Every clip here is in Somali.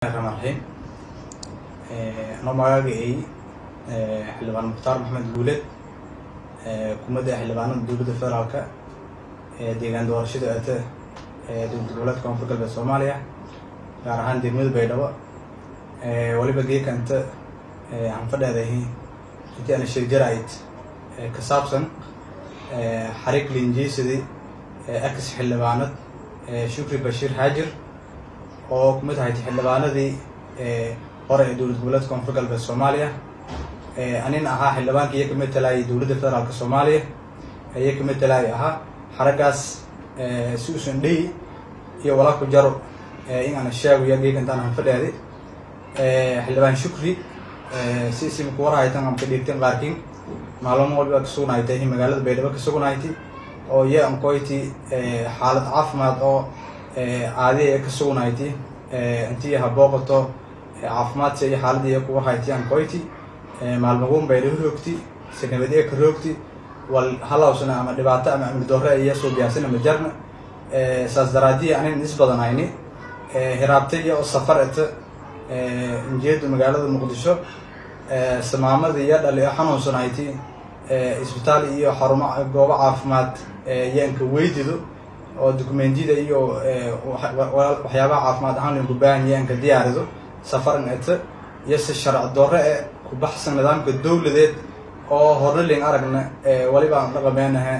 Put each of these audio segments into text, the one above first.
raxiim anoo magacagay xildhibaan mukhtaar maxamed guuleed kumadda xildhibaanada dowladda federaalka ee deegaan doorashada aata ee dowlad goboleedka koonfur galbeed soomaaliya gaar ahaan degmada baydhabo waliba geekanta aan fadheedahay intii ana sheeg jaraid ka saabsan xarig linjeysadii ex xildhibaanad shukri bashiir xaajir oo kumid ahayd xildhibaanadii hore ee dowlad goboleedka koonfur galbeed soomaaliya anin ahaa xildhibaanka iyo kamid talaayay dowladda federaalka soomaaliya iyo kamid talaayay ahaa xaraggaas si usan dhey iyo walaa ku jaro in aan sheegayo geekantaan aan fadheeday xildhibaan shukri si isimka warhaytan aan ka dhiigtan qaarkiin maalmo walba ka sugnaaytay magaalada baydhabo ka sugnaaytay oo iyo ankoyti xaalad caafimaad oo caadiya ka sugnaaytay intii habooqato caafimaadsi iyo xaalada iyo kuwa hayti ankoyti maalmaguun baydhabo roogti si nabadee ka roogti wal halawsana ama dhibaato ama amni doore iyo soo biyaarsana ma jarna saas daraadiya anin is badanayni hiraabtay iyo safar eta injeeda magaalada muqdisho samaamada iyo dhali xanuunsanayti isbitaal iyo xarumo goobo caafimaad yaanka weydido oo dokumentiyada iyo waxyaabaha caafimaad ahaan linku baahan yaanka diyaarido safaran eta iyo si sharci doore e ku baxsan nidaamka dowladeed oo horna ling aragna waliba aan dhaqameenaha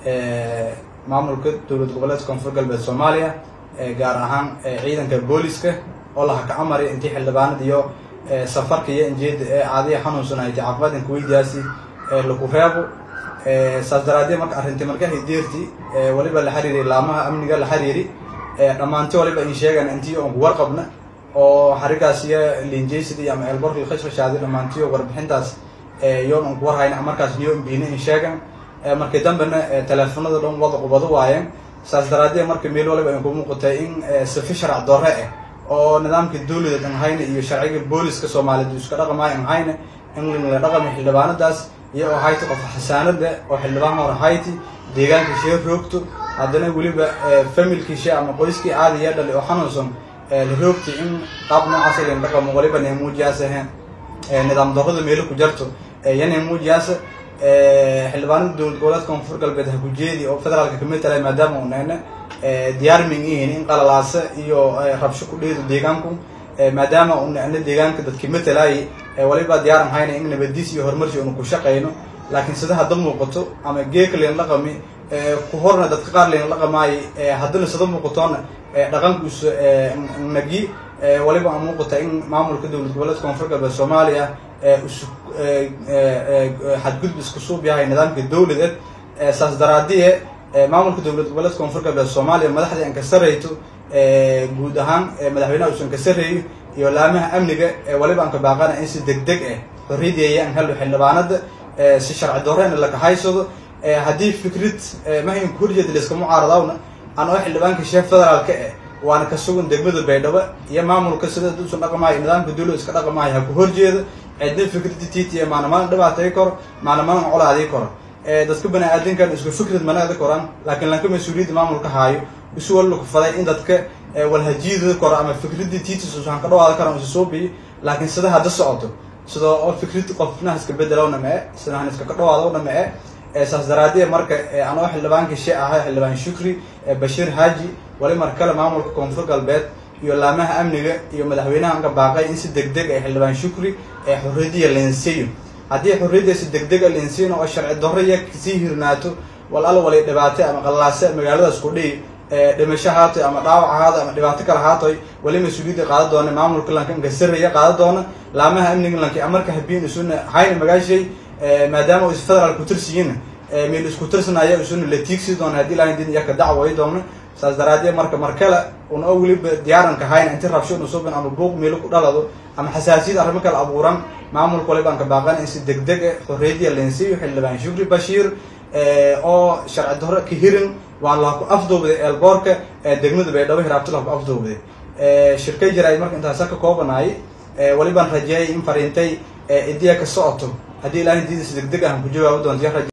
maamulka dowlad goboleedka koonfur galbeed soomaaliya gaar ahaan ciidanka booliska oo laha ka amari intii xildhibaanad iyo safarka iyo injeeda ee caadiya xanuunsanayta caafimaadinka weydiyaasi lagu reebo saas daraadee marka arrintii markahay deerti waliba la xiriiri laamaha amniga la xiriiri dhammaanti waliba in sheegan intii oon ku warqabna oo xarigaas iyo linjaysid ama eelborkii khashkhashaadi dhammaantiyo warbixintaas yoon on ku warhayna markaas niyo imbiina in sheegan markii dambena teleefonada dhan wada qubado waayeen saas daraadee marka meel waliba ay ku muuqatay in sifi sharc doore ah oo nidaamka dowladeed an hayna iyo sharciga booliska soomaaliyeed iska dhaqamaayo an hayna in la dhaqami xildhibaanadaas iyo oo hayti qof xasaanada oo xildhibaan hore hayti deegaanka shee roogto haddana weliba familkiisha ama qoyskii caadiya dhali oo xanuunsan la roogtay in qaab noocaas lan dhaqamo waliba neemuujiyaas ahayn nidaam darrada meelo ku jarto iyo neemuujiyaasa xildhibaanada dowlad goboleedka koonfur galbeed ha ku jeedi oo federaalka kamid tahay maadaama u nayna diyaarming yihiin in qalalaasa iyo rabsho ku dheedo deegaanku maadaama u nacno deegaanka dadki matalaayay waliba diyaaran hayna in nabadiis iyo horumarsi unu ku shaqayno laakiin sida hadda muuqato ama geeka leen dhaqami ku horna dadka qaar leen dhaqamaayo haddana sida muuqatoona dhaqankuus nagi waliba aan muuqata in maamulka dowlad goboleedka koonfur galbeed soomaaliya isu xadgudub isku suub yahay nidaamka dowladeed saas daraadiye maamulka dowlad goboleedka koonfur galbeed soomaaliya madaxdii aan ka sarayto guud ahaan madaxweynaha uusan ka sarreeyo iyo laamaha amniga waliba aan ka baaqana in si deg deg ah xorriyadeeya aan helo xildhibaanada si sharci doorena laka haysado haddii fikrad mahayn ku horjeeda layska mucaaradawna aan oo xildhibaanka sheef federaalka ah waana ka sugan degmada baydhabo iyo maamulka sida usan dhaqamaayo nidaamka dowlad iska dhaqamaayo ha ku horjeeda cidna fikrada tt maana mana dhibaatay karo maana mana colaadii karo dadka bani aadamkan isku fikrad manaada koran laakiin lanka mas-uuliyadda maamulka haayo isu walla ku faday in dadka walhajiidada koro ama fikradii titis usan ka dhawaada karan usa soo biyi laakiin sida hadda socoto sida oo fikrad qofna iska bedelowna ma e sida han iska ka dhawaadowna ma e saas daraadiya marka anoo xildhibaanka she ahay xildhibaan shukri bashiir haaji wali mar kale maamulka koonfur galbeed iyo laamaha amniga iyo madaxweynaha anka baaqay in si deg deg ay xildhibaan shukri ee xorriyadiya lensiyo haddii xorriyadda si deg dega lensiino oo sharci darro iya kasii hirnaato wal al walay dhibaatay ama qallaase magaaladaas ku dhihi dhimasho haatoy ama dhaawac ahaado ama dhibaato kale haatoy wali mas-uuliyadda qaada doona maamulka lanka inka sarreeya qaada doona laamaha amniga lanka amarka habiin isuna hayna magaashay maadaama is federaal ku tirsiyiin meel isku tirsanaya isuna la tiigsi doona haddii ilahay din iyaka dacway doona saas daraadee marka markale un oo weliba diyaaranka hayna inti rabsho unu subin ama buuq meelo ku dhalado ama xasaasiyad arrimo kale abuuran maamulka waliba aan ka baaqana in si deg deg ah xorriyadiya lensiyo xildhibaan shukri bashiir oo sharci darro ka hirin waan laha ku afduubday eelboorka degmada baydhabo hiraabti laha ku afduubday shirkay jaraay marka intaasa ka koobanaayay walibaan rajeeyay in fariintay idiya ka socoto haddii ilaahay diida si deg deg ah ku jawaabi doonto